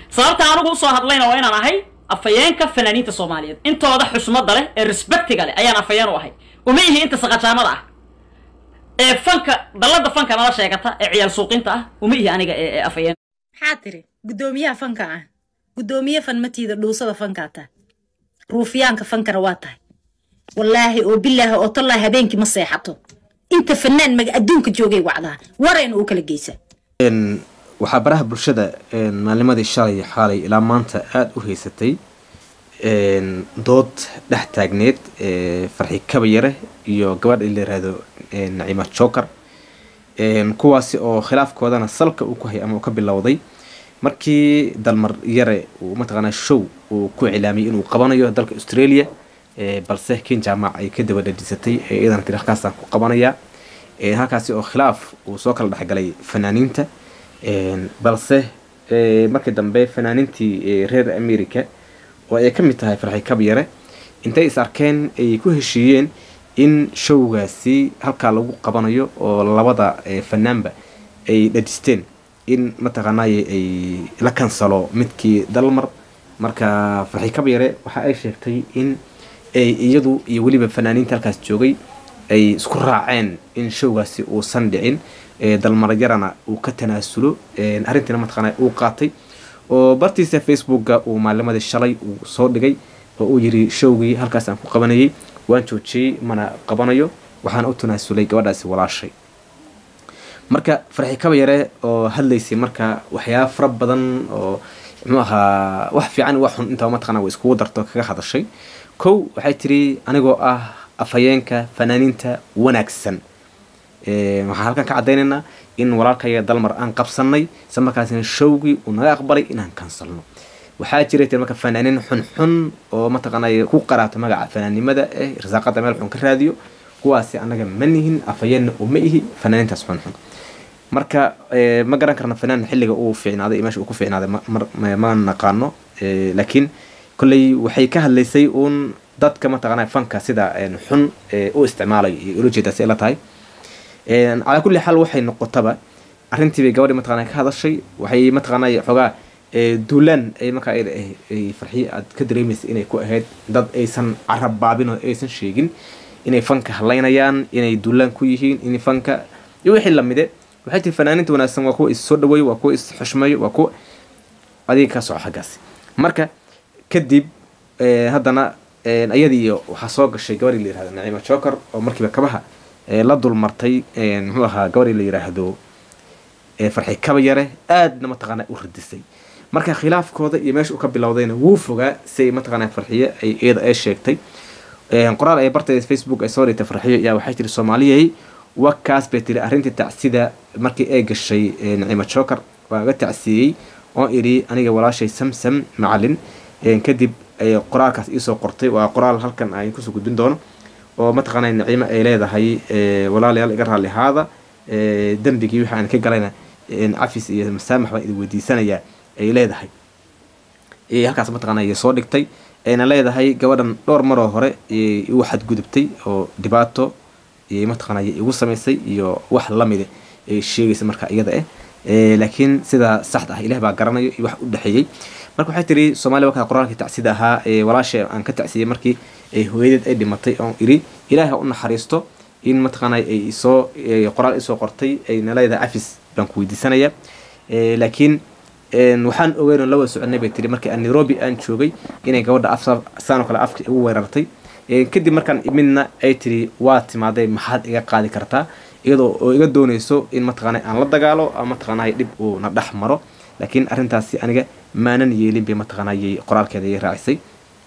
sababta anigu usoo hadlayna waa inaan ahay afayeenka fanaaniinta soomaaliyeed intooda xusmada leh ee respectiga leh ayaan afayeen u ahay uma ihi inta saqajaamada ah ee fanka dallada fanka nala sheegata ee ciyaal suuqinta ah uma ihi aniga ee ee afayeen maxaa tiri guddoomiyaha fanka ah guddoomiye fan matiida dhuusada fankaa tahay ruufiyaanka fankana waa tahay wallaahi oo bilaahi oo tallaahi habeenkii ma seexato inta fanaan maga adduunka joogay wacdaa warayna uu kala geysa Een, waxaa baraha bulshada een, maalnimadii shalay xaalay ilaa maanta aada u haysatay een, dood dhex taagneed ee, farxi kabayare iyo gabadha la yiraahdo een, naciima joker een, kuwaasi oo khilaafkoodana salka uu ku hayay ama uu ka bilowday markii dalmar yare uu mataqaanaa show uu ku cilaamiyay inuu qabanayo dalka australia ee, balse ken jaamac ay ka daba dhadhisatay ee iyadana tiri halkaasaan ku qabanayaa Ee, halkaasi oo khilaaf uu soo kala dhexgalay fanaaniinta Een, balse ee, markii dambe fanaaniintii ee, reer america oo ay ka mid tahay farxi kabyare intay is arkeen ay ku heshiiyeen in showgaasi halkaa lagu qabanayo oo labada ee, fanaanba ay dhadhisteen in mataqaanaaye ay la kansalo midkii dalmar marka farxi kabyare waxa ay sheegtay in ay iyadu iyo weliba fanaaniinta halkaas joogay ay isku raaceen in showgaasi uusan dhicin ee dalmarayarana uu ka tanaasulo een, arrintiina mataqaanaa uu qaatay oo bartiisa facebooka uu maalimadii shalay uu soo dhigay oo uu yiri showgii halkaas aan ku qabanayay waan joojiyey mana qabanayo waxaana u tanaasulay gabadhaasi walaashay marka farxi kaba yare oo hadlaysay marka waxyaaba fara badan oo muxuu ahaa wax fiican iyo wax xun intaba mataqaanaa way iskugu darto kaga hadashay kow waxay tiri anigoo ah afhayeenka fanaaniinta wanaagsan Ee, waxaan halkan ka caddaynaynaa in walaalkaya dalmar aan qabsanay isla markaasina showgii uu naga aqbalay inaan kansalno waxaa jiray tir marka fanaaniin xunxun oo mataqaanay ku qaraato magaca fanaannimada eh rasaaqada meel xun ka raadiyo kuwaasi annaga ma nihin afhayeenna uma ihi fanaaniintaas xunxun marka ee, ma garan karna fanaan xilliga uu fiicnaaday iyo meesha uu ku fiicnaaday ma- mar- ma ma naqaano Ee, laakiin kolley waxay ka hadlaysay uun dadka mataqaanaa fanka sida een, xun ee, u isticmaalayo iyo ula jeedaasi ay la tahay Een, calaa kulli xaal waxay noqotaba arrintii bay gabadhii mataqaanaa ka hadashay waxay mataqaanaa xoogaa ee, duulaan ay markaa ay ay farxiye aad ka dareemaysa inay ku ahayd dad aysan carab baabin oo aysan sheegin inay fanka halaynayaan inay duulaan ku yihiin in fanka iyo wixii lamide waxay tiri fanaaniinta wanaagsan waa kuwa is soo dhaweeyo waa kuwa is xushmeeyo waa kuwa adiga ka soco xaggaasi marka kadib ee, haddana een, ayadii iyo waxaa soo gashay gabadhii la yirahdo naciima joker oo markiiba kabaha ee, la dulmartay een, muxuu ahaa gabadhii la yiraahdo ee, farxi kaba yare aadna mataqaanaa u radisay marka khilaafkooda iyo meesha uu ka bilowdayna wuu fogaa si ay mataqaanaa farxiye ay iyada ay sheegtay Een, qoraal ay barteeda facebook ay soo dhigtay farxiyo ayaa waxay tiri soomaaliyay wakaas bay tiri arrintii tacsida markii ay gashay ee, naciima joker waa ga tacsiiyey oo idhi aniga walaashay samsam macalin Een, kadib ay qoraalkaas iisoo qortay waa qoraal halkan aan kusoo gudbin doono oo mataqaanaa naciimo ay leedahay ee, walaalayaal iga raalli ahaada ee, dembigii wixii aan ka galayna een, cafis iyo masaamax baan idin weydiisanayaa ay leedahay ee halkaas mataqaanaa ay soo dhigtay ayna leedahay gabadhan dhowr maroo hore ayay igu xadgudubtay oo dhibaato ayay mataqaanaa ay igu samaysay iyo wax lamide ay sheegaysa marka iyada eh Ee, laakiin sida saxda ah ilaah baa garanayo iyo wax u dhexeeyey marka waxay tiri soomaaliya wakaa qoraalkii tacsida ahaa ee walaasha aan ka tacsiyey markii ay hooyadeed ay dhimatay oon idhi ilaahay ha u naxariisto in mataqaanaa ay soo qoraal isoo qortay ayna leedahay cafis baan ku weydiisanaya Ee, laakiin een, waxaan ogeyn oo la wada soconay bay tiri markii aan nairobi aan joogay inay gabadha afsa saan oo kale afka igu weerartay Ee, kadib markaan imidna ay tiri waa timaaday maxaad iga qaadi kartaa iyadoo oo iga doonayso in mataqaanaa aan la dagaalo ama mataqaanaa dhib uu na dhex maro laakiin arrintaasi aniga maanan yeelin bay mataqaanaa qoraalkeeda ay raacisay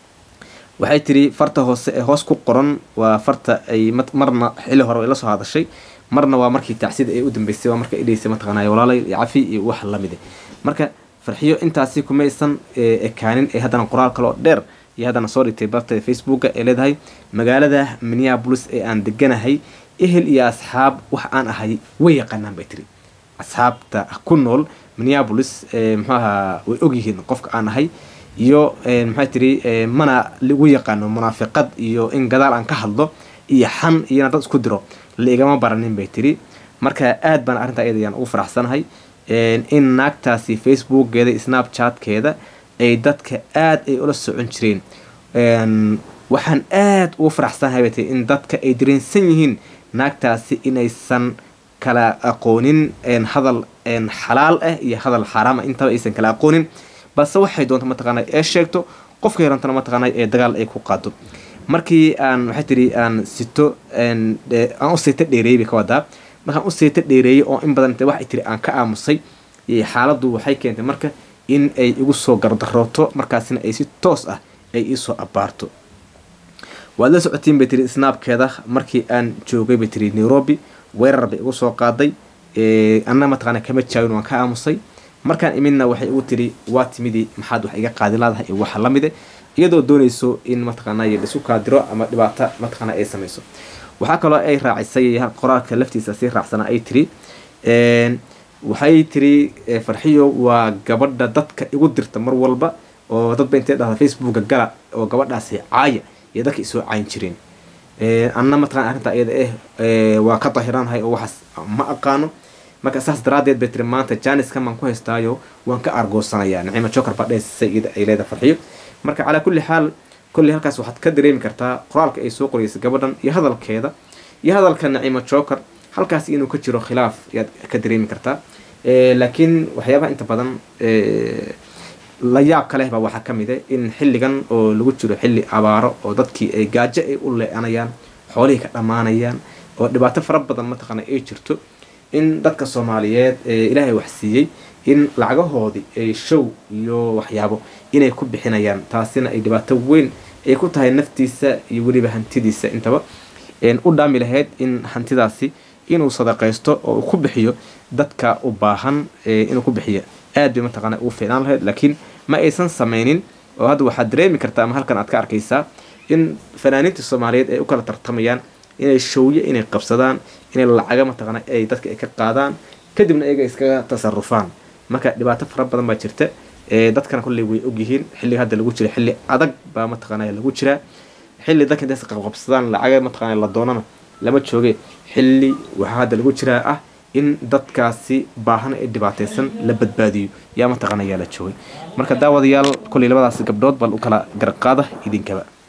waxay tiri farta hoose ee hoos ku qoran waa farta ay mat- marna xilli hore ay la soo hadashay marna waa markii tacsida ay u dambeysay waa marka idhaysay mataqaanaa walaalay iyo cafi iyo wax lamide marka farxiyo intaasi kumaysan ee, ekaanin ee haddana qoraal kaloo dheer iyo haddana soo dhigtay barteeda facebooka ee leedahay magaalada minneapolis ee aan deganahay ehel iyo asxaab wax aan ahay way yaqaanaan bay tiri asxaabta ku nool minneapolis ee, muxuu ahaa way ogyihiin qofka aan ahay iyo ee, maxay tiri ee, mana lagu yaqaano munaafiqad iyo in gadaal aan ka hadlo iyo xan iyona dad isku diro la igama baranin bay tiri marka aad baan arrintaa iyada ayaan ugu faraxsanahay in naagtaasi facebookgeeda snapchatkeeda ay dadka aada ay ula socon jireen waxaan aada ugu faraxsanahay bay tahay in dadka ay dareensan yihiin naagtaasi inaysan kala aqoonin hadal xalaal ah iyo hadal xaaraam ah intaba aysan kala aqoonin balse waxay doonta mataqaana ee sheegto qofka yarantana mataqaana ee dagaal ay ku qaado markii aan waxay tiri aan sito aan u seeta dheereeyey bay ka wadaa markaan u seeta dheereeyey oo in badan waxay tiri aan ka aamusay xaaladdu waxay keentay marka in ay igu soo gardarooto markaasina ay si toos ah ay iisoo abbaarto waad la socotiin bay tiri snaabkeeda markii aan joogay bay tiri nairobi weerar bay igu soo qaaday anna mataqaana kama jaawin waan ka aamusay markaan imidna waxay igu tiri waa timidii maxaad wax iga qaadi laadahay iyo waxa lamide iyadoo doonayso in mataqaana isu kaadiro ama dhibaato mataqaana ay samayso waxaa kaloo ay raacisay qoraalka laftiisa si raacsana ay tiri waxay tiri farxiyo waa gabadha dadka igu dirta mar walba oo dadba intay dhahda facebooka gala oo gabadhaasi caaya iyo dadka isoo cayn jireen anna mataqana arrinta iyada eh waa ka dahiraanahay oo waxaas ma aqaano marka saas daraadeed bay tiri maanta janiskan baan ku haystaayo waan ka argoosanayaa nacima joker baa dhehaysa iyada ay leeda farxiyo marka calaa kulli xaal kolley halkaas waxaad ka dareemi kartaa qoraalka ay soo qoraysa gabadhan iyo hadalkeeda iyo hadalka nacima joker halkaas inuu ka jiro khilaaf ayaad ka dareemi kartaa laakiin waxyaabaha inta badan la yaab ka leh baa waxaa ka mid a in xilligan oo lagu jiro xilli abaaro oo dadkii ay gaajo ay u le-anayaan xoolihii ka dhammaanayaan oo dhibaato fara badan mataqaana ay jirto in dadka soomaaliyeed ee ilaahay wax siiyey in lacagahoodii ay show iyo waxyaabo inay ku bixinayaan taasina ay dhibaato weyn ay ku tahay naftiisa iyo weliba hantidiisa intaba u dhaami lahayd in hantidaasi inuu sadaqaysto oo uu ku bixiyo dadka u baahan inuu ku bixiyo aad bay mataqaana ugu fiicnaan lahayd laakiin ma aysan samaynin oo hadda waxaad dareemi kartaa ama halkan aad ka arkaysaa in fanaaniinta soomaaliyeed ay u kala tartamayaan inay showyo inay qabsadaan inay lacaga mataqaana ay dadka ay ka qaadaan kadibna iyaga iskaga tasarufaan marka dhibaato fara badan baa jirta dadkana kolley way ogyihiin xilliga hadda lagu jira xilli adag baa mataqaana lagu jiraa xilli dadka intays qabqabsadaan lacaga mataqaana la doonana lama jooge xilli waxaa hadda lagu jiraa ah in dadkaasi baahan ee dhibaataysan la badbaadiyo yaa mataqaana yaa la joogay marka daawadayaal kolley labadaas gabdhood bal u kala garqaada idinkaba